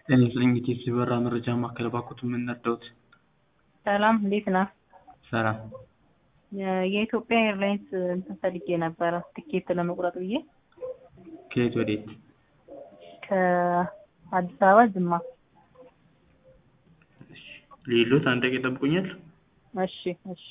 ጤና ይስጥልኝ የቴፕ በራ መረጃ ማዕከል እባክዎትን ምን ልርዳዎት? ሰላም እንዴት ነህ? ሰላም የ- የኢትዮጵያ ኤርላይንስ እንትን ፈልጌ ነበረ ትኬት ለመቁረጥ ብዬ ከየት ወዴት? ከአዲስ አበባ ጅማ። ሌሎት አንድ ደቂቃ ይጠብቁኛል? እሺ እሺ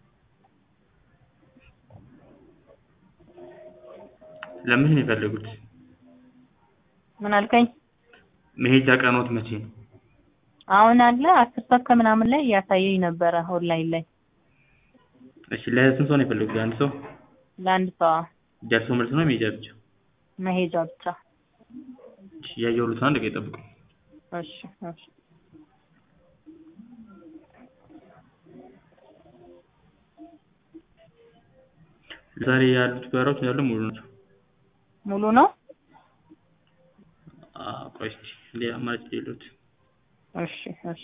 ለምን ነው የፈለጉት? ምን አልከኝ? መሄጃ ቀኖት መቼ ነው? አሁን አለ አስር ሰዓት ከምናምን ላይ እያሳየኝ ነበረ ኦንላይን ላይ እሺ ለስንት ሰው ነው የፈለጉት? ለአንድ ሰው? ለአንድ ሰው ደርሶ መልስ ነው መሄጃ ብቻ? መሄጃ ብቻ። እሺ እያየሁልዎት ነው አንድ ደቂቃ ይጠብቁኝ። እሺ እሺ ዛሬ ያሉት በረራዎች እንዳለ ሙሉ ናቸው። ሙሉ ነው? አዎ ቆይ እስኪ ሌላ አማራጭ የለዎት? እሺ እሺ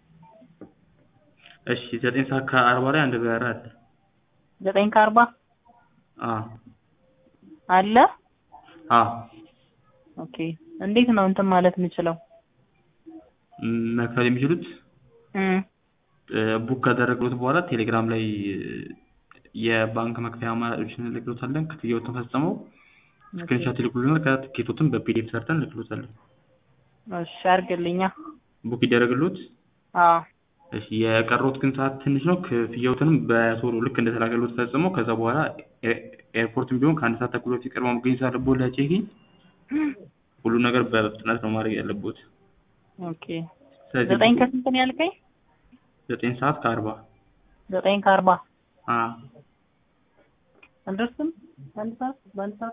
እሺ ዘጠኝ ሰዓት ከአርባ ላይ አንድ በረራ አለ። ዘጠኝ ከአርባ አዎ አለ? አዎ ኦኬ እንዴት ነው እንትን ማለት የምችለው? ም- መክፈል የሚችሉት እም ቡክ ካደረግሎት በኋላ ቴሌግራም ላይ የባንክ መክፈያ አማራጮችን እንልክሎታለን። ክፍያዎትን ፈጽመው ስክሪንሾት ይልኩልናል። ከትኬቶትን በፒዲኤፍ ሰርተን እንልክሎታለን። እሺ አድርግልኛ። ቡክ ይደረግሎት። አዎ እሺ የቀረውት ግን ሰዓት ትንሽ ነው። ክፍያዎትንም በቶሎ ልክ እንደተላከሎት ፈጽመው ከዛ በኋላ ኤ- ኤርፖርትም ቢሆን ከአንድ ሰዓት ተኩል በፊት ቀድመው መገኘት አለብዎት ለቼኪን። ሁሉ ነገር በፍጥነት ነው ማድረግ ያለብዎት። ኦኬ ስለዚህ ዘጠኝ ከስንት ነው ያልከኝ? ዘጠኝ ሰዓት ከአርባ ዘጠኝ ከአርባ አዎ አንደርስም አንድ ሰዓት በአንድ ሰዓት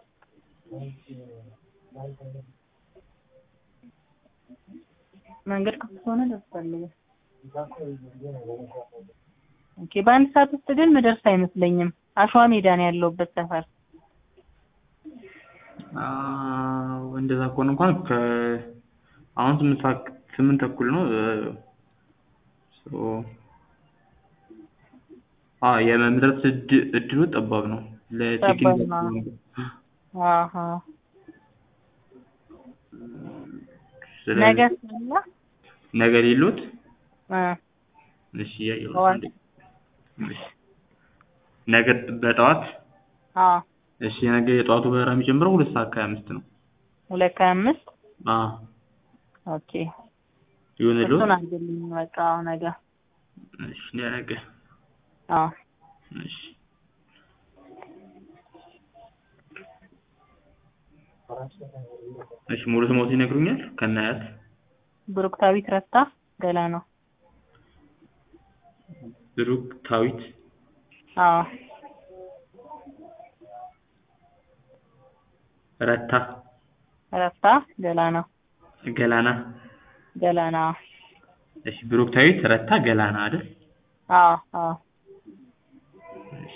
መንገድ ክፍት ከሆነ ደርሳለሁ። ኦኬ በአንድ ሰዓት ውስጥ ግን ምደርስ አይመስለኝም። አሸዋ ሜዳ ነው ያለሁበት ሰፈር። አዎ እንደዛ ከሆነ እንኳን ከ አሁን ስምንት ሰዓት ስምንት ተኩል ነው። ሶ አ የመድረስ እድ- እድሉ ጠባብ ነው። ለቼኪን ጠባብ ነው። አሀ ስለዚህ ነገ ስላ ነገ ሌሎት እ እሺ እያየሁ ነው። ጠዋት? አንዴ። እሺ ነገ በጠዋት አ እሺ ነገ የጠዋቱ በረራ የሚጀምረው ሁለት ሰዓት ከሀያ አምስት ነው። ሁለት ከሀያ አምስት አዎ ኦኬ ይሁንልዎት። እሱን አድርግልኝ በቃ ነገ እሺ ነገ አ እሺ እሺ ሙሉ ስሞት ይነግሩኛል? ከናያት ብሩክታዊት ረስታ ገላ ነው። ብሩክታዊት አዎ ረታ ረስታ ገላ ነው። ገላና ገላና እሺ ብሩክታዊት ረታ ገላና አይደል? አዎ አዎ እሺ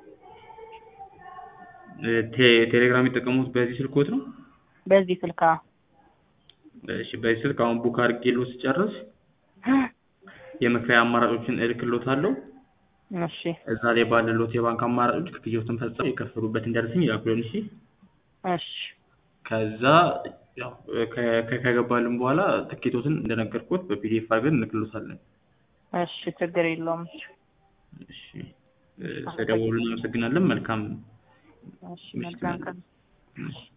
እ ቴ- ቴሌግራም የሚጠቀሙት በዚህ ስልክዎት ነው? በዚህ ስልካ እሺ በዚህ ስልክ አሁን ቡክ አድርጌልዎት ስጨርስ የመክፈያ አማራጮችን እልክልዎታለሁ። እሺ እዛ ላይ ባለልዎት የባንክ አማራጮች ክፍያዎትን ፈጽመው የከፈሉበትን ደረሰኝ ይላኩልን። እሺ እሺ ከዛ ያው ከ- ከ- ከገባልን በኋላ ትኬቶትን እንደነገርኩት በፒዲኤፍ አድርገን እንልክልዎታለን። እሺ ችግር የለውም። እሺ እ ስለደወሉ እናመሰግናለን። መልካም እሺ መልካም ቀን። እሺ